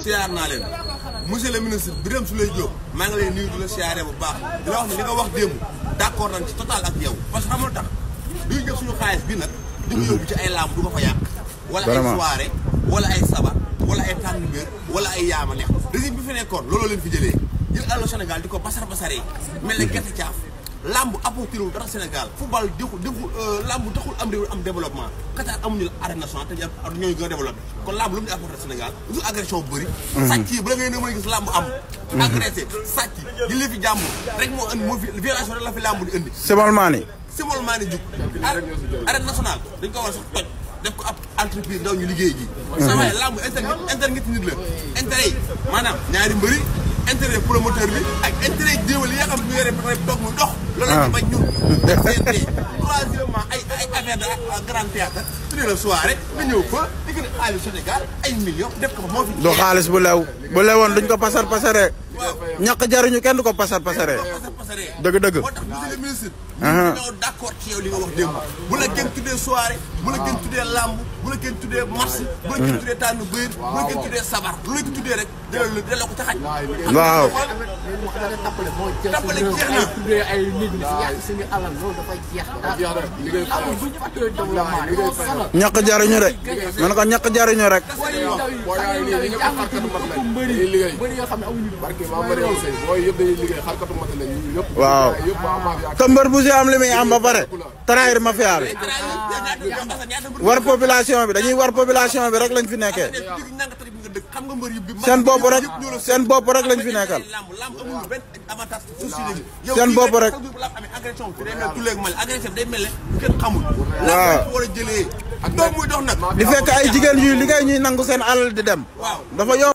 siyaar naa leen monsieur le ministre Birame Souleye Diop maa ngi lay nuyu di la siyaaree bu baax di la wax ne li nga wax démb d'accord nañ ci total ak yow parce que xamul tax duy jël suñu xaalis bi nag di ko yóbbu ci ay làmb du ko fa yàq wala ay Vraiment. soirée wala ay sabar wala ay tànn mbir wala ay yaama neex régime bi fi nekkoon looloo leen fi jëlee jël àllu Sénégal di ko basar basaree mel ne gerte caaf lamb apporté wul dara Sénégal football deful deful lamb taxul am réew am développement Qatar amuñu la arène nationale te ñu ñooñu gën a développé kon lamb lu mu di apporté Sénégal du agression bu bëri sàcc yi bala ngay ne mën a gis lamb am agressé sàcc yi li fi jàmbur rek moo indi moo fi violation rek la fi lamb di indi Simol Mani simol maa ni jug arène nationale dañ ko war a sax toj def ko ab entreprise ndaw ñu liggéey ji sa waaye lamb inter internet nit la intérêt yi maanaam ñaari mbëri intérêt promoteur bi ak intérêt jéewal yi nga xam ne ñu yore ba toog muy dox loolu la ñu bañ ñun CNT troisièmement ay ay affaire de grand théâtre tuddee la soirée nga ñëw fa di gën a xaalis Sénégal ay millions def ko fa moo fi du xaalis bu lew bu lewoon duñ ko pasar pasaree ñàkk jariñu kenn du ko pasar pasaree pasar pasaree dëgg dëgg moo tax monsieur le ministre ñu ñoo d'accord ci yow li nga wax démb bu la kenn tuddee soirée bu la kenn tuddee lamb bu la kenn tuddee marché bu la kenn tuddee tànn bëyër bu la kenn tuddee sabar lu la ko tuddee rek delloo delloo ko ca xaj waaw tappale jeex na tuddee ay nit ñi si yàq suñu alal loolu dafay jeex amul bu ñu fàttee développement dañoo sonal ñàkk jariñu de man ko ñàkk jariñu rek booy yu ndaw yi xale yu ndaw yi jàngatuñu ëpp mbëri mbëri yoo xam ne amuñu barke maa bëri yow sëy booy yëpp dañuy liggéey xarkatu mata lañ ñu yëpp waaw yëpp am maa te mbër bu si am li muy am ba pare trahir mafia bi war population bi dañuy war population bi rek lañ fi nekkee xam nga mbër yi bi seen bopp rek seen bopp rek lañ fi nekkal lamb lamb amuñu benn avantage ci société bi Seen bopp rek. lamb amee agression bi day mel tuleeg mal agression bi day mel ne kenn xamul Waaw. lamb war a jëlee doom muy dox nag di fekk ay jigéen yuy liggéey ñuy nangu seen alal di dem waaw dafa yomb